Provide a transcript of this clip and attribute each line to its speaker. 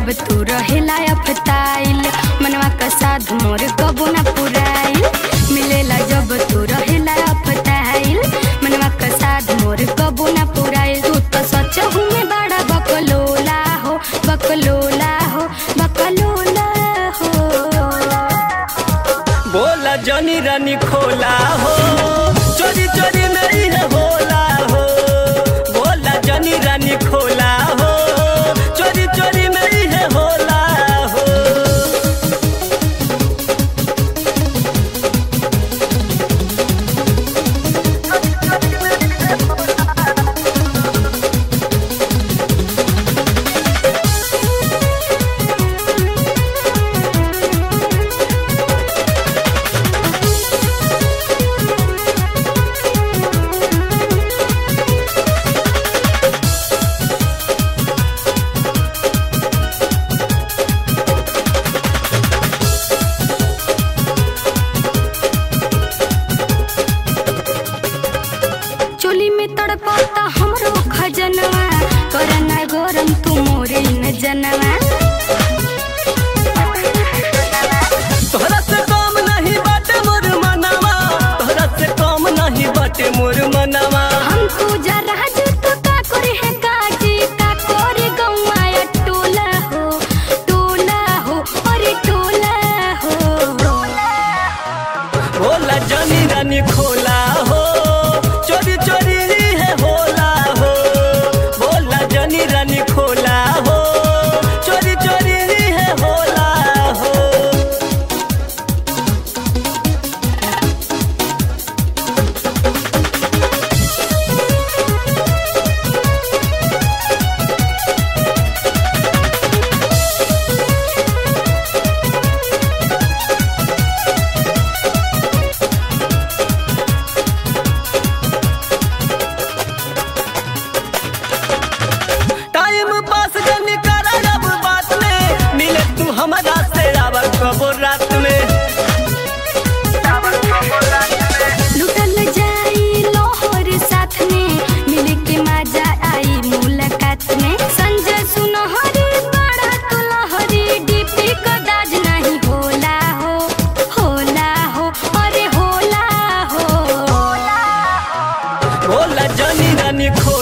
Speaker 1: जब तू रहेला अफताइल मनवा का साध मोर कबो ना पुराइल मिलेला जब तू रहेला अफताइल मनवा का साध मोर कबो ना पुराइल तू तो सच में बड़ा बकलोला हो बकलोला हो बकलोला हो
Speaker 2: बोला जनी रानी खोला हो चोरी चोरी नहीं है होला हो बोला जनी रानी खोला हो चोरी चोरी नहीं है होला हो
Speaker 1: चोली में तड़पता हमरो खजनवा करना गरम तू मोरे न जनवा
Speaker 2: तोहरा से कम नहीं बाटे मोर मनवा तोहरा से कम नहीं बाटे मोर मनवा
Speaker 1: हम तू जरा जो तो का करे है काजी का करे गौवा या टोला हो टोला हो अरे टोला हो
Speaker 2: बोला जनी रानी खोला हो चोरी चोरी है होला हो बोला जनी रानी खोला हो चोरी चोरी है होला हो टाइम पास जनी करा अब बात में मिले तू हमारा से आवर कबो रात में
Speaker 1: लुटल जाई लोहर साथ में मिल के मजा आई मुलाकात में संजय सुनहरी बड़ा तू लहरी डीपी का दाज नहीं होला हो होला हो अरे होला हो
Speaker 2: बोला जनी रानी खो